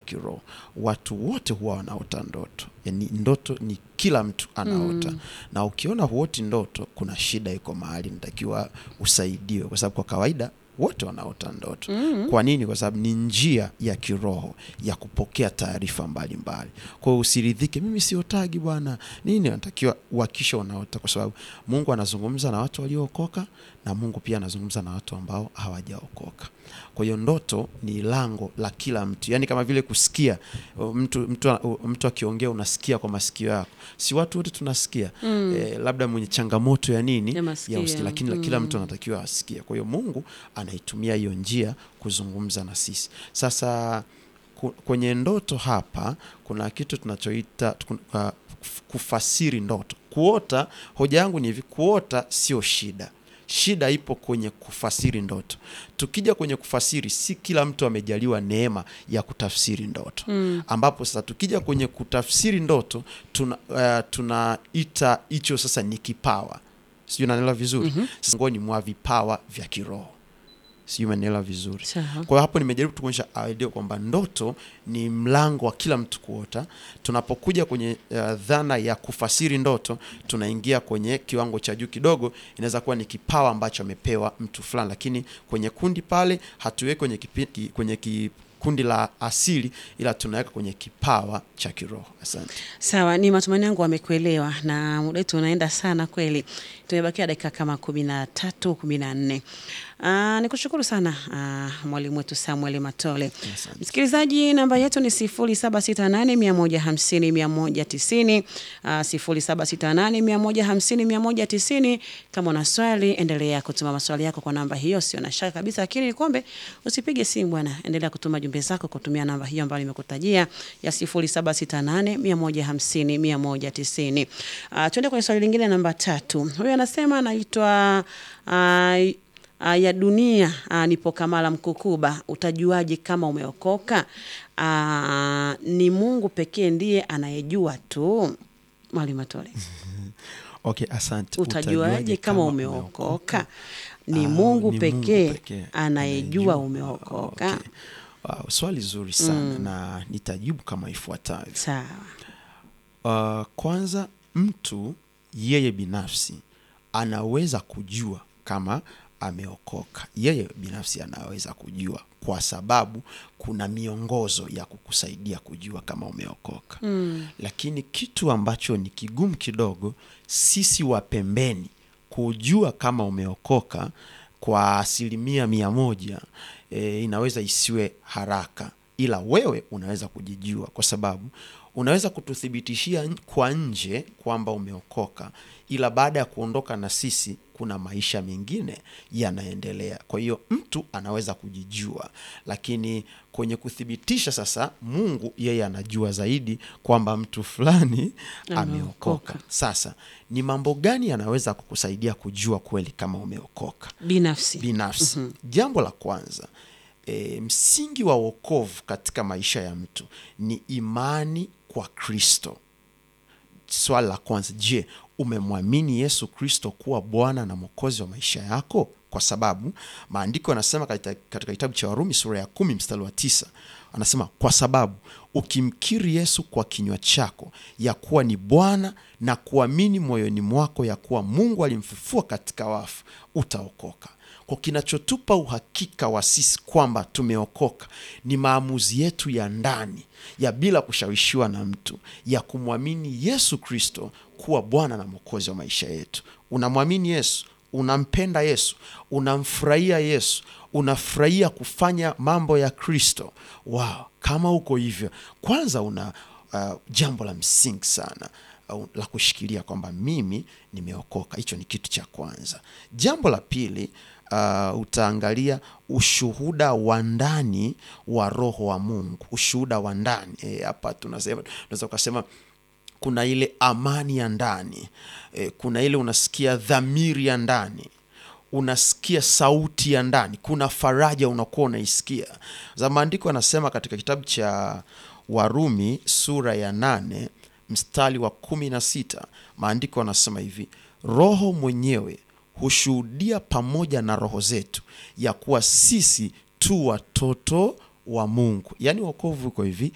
kiroho watu wote huwa wanaota ndoto yani ndoto ni kila mtu anaota mm. na ukiona huoti ndoto kuna shida iko mahali natakiwa usaidiwe kwa sababu kwa kawaida wote wanaota ndoto mm. kwa nini kwa sababu ni njia ya kiroho ya kupokea taarifa mbalimbali kwa hiyo usiridhike mimi siotagi bwana nini natakiwa uhakisha unaota kwa sababu mungu anazungumza na watu waliookoka na mungu pia anazungumza na watu ambao hawajaokoka kwa hiyo ndoto ni lango la kila mtu yaani kama vile kusikia uh, mtu, mtu, uh, mtu akiongea unasikia kwa masikio yako si watu wote tunasikia mm. eh, labda mwenye changamoto ya nini Ya masikio. usikia, lakini mm. kila mtu anatakiwa asikie kwa hiyo mungu anaitumia hiyo njia kuzungumza na sisi sasa ku- kwenye ndoto hapa kuna kitu tunachoita tukun- uh, kufasiri ndoto kuota hoja yangu ni hivi kuota sio shida shida ipo kwenye kufasiri ndoto tukija kwenye kufasiri si kila mtu amejaliwa neema ya kutafsiri ndoto mm. ambapo sasa tukija kwenye kutafsiri ndoto tuna, uh, tunaita hicho sasa ni kipawa sijui naelewa vizuri mm-hmm. ngoni mwa vipawa vya kiroho sijui umenielewa vizuri Sawa. kwa hiyo hapo nimejaribu tukuonyesha idea kwamba ndoto ni mlango wa kila mtu kuota tunapokuja kwenye uh, dhana ya kufasiri ndoto tunaingia kwenye kiwango cha juu kidogo inaweza kuwa ni kipawa ambacho amepewa mtu fulani lakini kwenye kundi pale hatuweki kwenye, kipi, ki, kwenye ki, kundi la asili ila tunaweka kwenye kipawa cha kiroho asante Sawa, ni matumaini yangu wamekuelewa, na muda wetu unaenda sana kweli. Tumebakia dakika kama kumi na tatu kumi na nne. Uh, nikushukuru sana uh, mwalimu wetu Samuel Matole. Asante. Msikilizaji, namba yetu ni sifuri saba sita nane mia moja hamsini mia moja tisini sifuri saba sita nane mia moja hamsini mia moja tisini. Kama una swali, endelea kutuma maswali yako kwa namba hiyo, sio na shaka kabisa, lakini nikombe usipige simu bwana, endelea kutuma jumbe zako kutumia namba hiyo ambayo nimekutajia ya sifuri saba sita nane mia moja hamsini mia moja tisini. Uh, tuende kwenye swali lingine namba tatu. Huyu anasema anaitwa uh, uh, ya dunia uh, nipo Kamala Mkukuba, utajuaje kama umeokoka? Uh, ni Mungu pekee ndiye anayejua tu. Mwalimu Matole, okay asante utajuaje kama umeokoka? Ni Ah, Mungu ni pekee pekee anayejua anayejua. umeokoka. Okay. Wow, swali zuri sana na nitajibu kama ifuatavyo Sawa. Uh, kwanza mtu yeye binafsi anaweza kujua kama ameokoka. Yeye binafsi anaweza kujua kwa sababu kuna miongozo ya kukusaidia kujua kama umeokoka. Mm. Lakini kitu ambacho ni kigumu kidogo, sisi wa pembeni kujua kama umeokoka kwa asilimia mia moja e, inaweza isiwe haraka, ila wewe unaweza kujijua kwa sababu unaweza kututhibitishia n- kwa nje kwamba umeokoka, ila baada ya kuondoka na sisi kuna maisha mengine yanaendelea. Kwa hiyo mtu anaweza kujijua, lakini kwenye kuthibitisha sasa, Mungu yeye anajua zaidi kwamba mtu fulani Ameokoka. ameokoka. Sasa ni mambo gani yanaweza kukusaidia kujua kweli kama umeokoka? Binafsi. binafsi jambo la kwanza e, msingi wa wokovu katika maisha ya mtu ni imani kwa kristo swali la kwanza je umemwamini yesu kristo kuwa bwana na mwokozi wa maisha yako kwa sababu maandiko yanasema katika, katika kitabu cha warumi sura ya kumi mstari wa tisa anasema kwa sababu ukimkiri yesu kwa kinywa chako ya kuwa ni bwana na kuamini moyoni mwako ya kuwa mungu alimfufua katika wafu utaokoka kwa kinachotupa uhakika wa sisi kwamba tumeokoka ni maamuzi yetu ya ndani ya bila kushawishiwa na mtu ya kumwamini yesu kristo kuwa bwana na mwokozi wa maisha yetu unamwamini yesu unampenda yesu unamfurahia yesu unafurahia kufanya mambo ya kristo wow kama uko hivyo kwanza una uh, jambo la msingi sana uh, la kushikilia kwamba mimi nimeokoka hicho ni kitu cha kwanza jambo la pili uh, utaangalia ushuhuda wa ndani wa roho wa mungu ushuhuda wa ndani Eh, hapa tunasema tunaweza ukasema kuna ile amani ya ndani e, kuna ile unasikia dhamiri ya ndani unasikia sauti ya ndani kuna faraja unakuwa unaisikia za maandiko anasema katika kitabu cha warumi sura ya nane mstari wa kumi na sita maandiko anasema hivi roho mwenyewe hushuhudia pamoja na roho zetu ya kuwa sisi tu watoto wa mungu yaani wokovu uko hivi